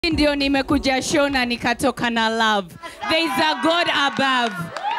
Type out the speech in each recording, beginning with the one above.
ndio nimekuja show na nikatoka na love there is a god above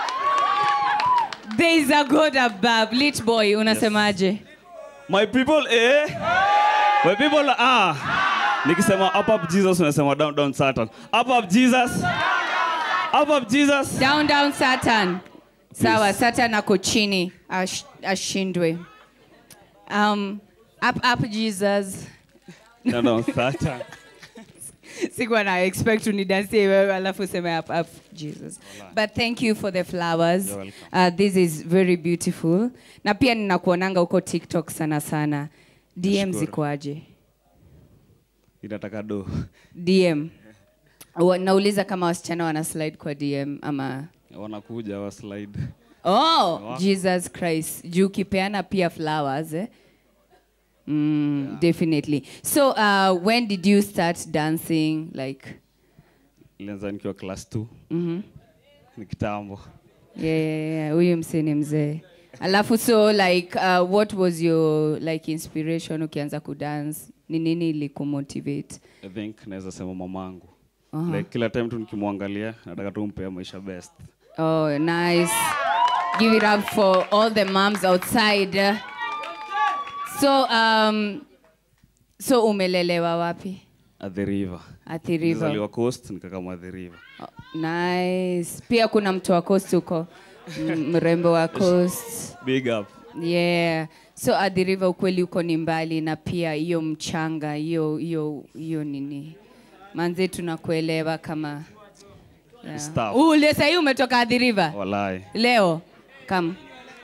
there is a god above lit boy unasemaje My people, eh? My people, ah. Nikisema up up Jesus, unasema down down Satan. Up up Jesus. Up up Jesus. down down satan sawa satan ako chini ash, ashindwe um, up up jesus Down down Satan. sikuwa na expect unidansie wewe alafu useme up up jesus but thank you for the flowers You're welcome. uh, this is very beautiful na pia ninakuonanga huko tiktok sana sana dm Nashukuru. zikoaje Inataka do. dm Wa- nauliza kama wasichana wana slide kwa dm ama Wanakuja wa slide. oh Wow. jesus christ juu ukipeana pia flowers eh? mm, definitely so uh, when did you start dancing like Ilianza nikiwa class 2. mm-hmm. Ni kitambo. yeah, yeah, yeah. huyu msee ni mzee alafu so like uh, what was your like inspiration ukianza kudance ni nini ilikumotivate I think naweza sema mamangu. Aha. Like kila time tu nikimwangalia nataka tu mpea maisha best. oh nice give it up for all the moms outside so um, so umelelewa wapi At the river. Athi River. Nilizaliwa coast nikakama the river. Oh, nice pia kuna mtu wa coast huko M- mrembo wa coast Big up. yeah so Athi River ukweli uko ni mbali na pia hiyo mchanga hiyo hiyo hiyo nini manze tunakuelewa kama yeah. Staff. ule sahii umetoka Athi River Walai. leo kam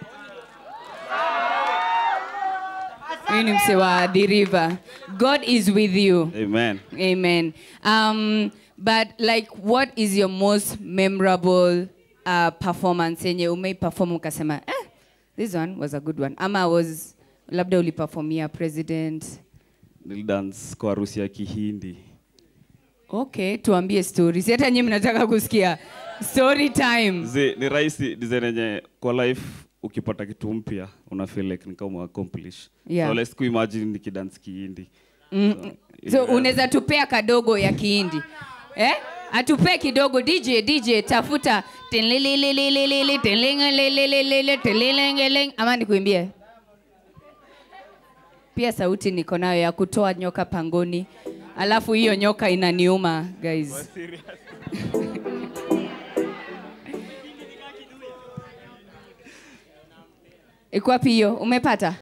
huyu ni mse wa Athi River god is with you Amen. Amen. Um, but like, what is your most memorable uh, performance yenye umeiperform ukasema eh, this one was a good one ama was labda uliperformia president Nilidance kwa harusi ya Kihindi. okay tuambie stories hata nyi mnataka kusikia story time Zi, ni rahisi design yenye kwa life ukipata kitu mpya una feel like ni kama accomplish. Yeah. So let's kuimagine nikidance Kihindi. Mm, So, so yeah. unaweza tupea kadogo ya kihindi eh? atupee kidogo dj dj tafuta tinlililililili, tinlingelililili, tinlilingeling. ama nikuimbie pia sauti niko nayo ya kutoa nyoka pangoni alafu hiyo nyoka inaniuma guys iko wapi hiyo umepata